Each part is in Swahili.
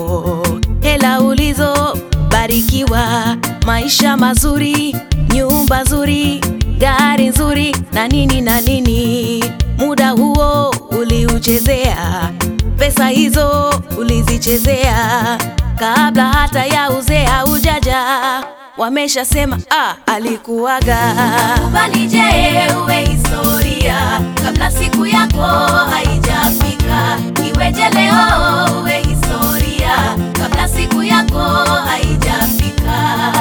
yako, hela ulizobarikiwa, maisha mazuri, nyumba nzuri, gari nzuri na nini na nini. Muda huo uliuchezea, pesa hizo ulizichezea, kabla hata ya uzee haujaja, wameshasema ah, alikuwaga. Kubali je, uwe historia kabla siku yako haijafika. Iweje leo uwe historia kabla siku yako haijafika.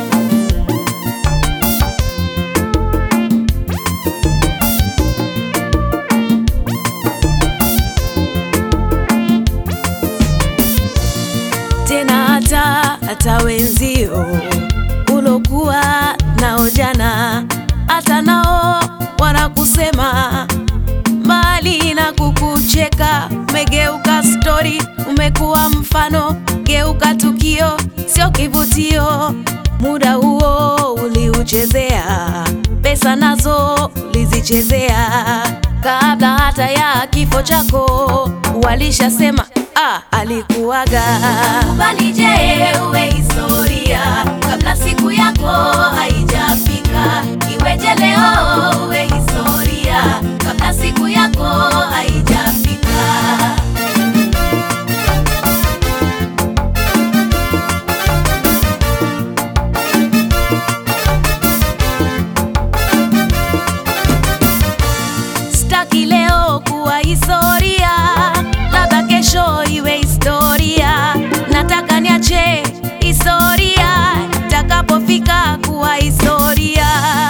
tena hata hata wenzio ulokuwa nao jana, hata nao wanakusema mbali na kukucheka. Umegeuka stori, umekuwa mfano, geuka tukio, sio kivutio. Muda huo uliuchezea, pesa nazo ulizichezea, kabla hata ya kifo chako walishasema ah, alikuwaga. Kubali je, uwe historia kabla siku yako haijafika. Iweje leo uwe historia kabla siku yako haijafika. Sitaki leo kuwa historia, labda kesho iwe historia. Nataka niache historia itakapofika kuwa historia.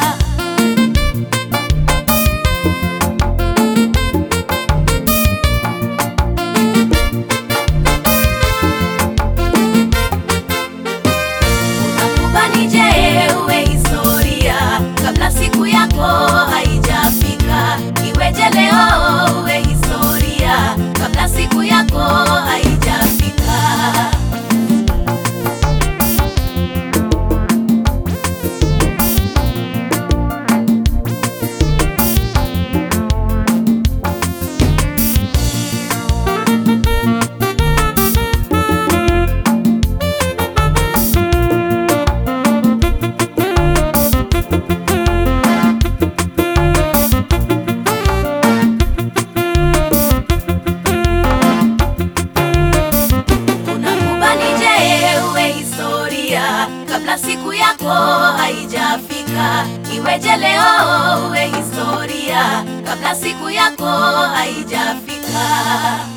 Kubali je, uwe historia kabla siku yako haijafika. Iweje leo uwe historia kabla siku yako haijafika. Unakubali je, uwe historia kabla siku yako haijafika. Iweje leo uwe historia kabla siku yako haijafika.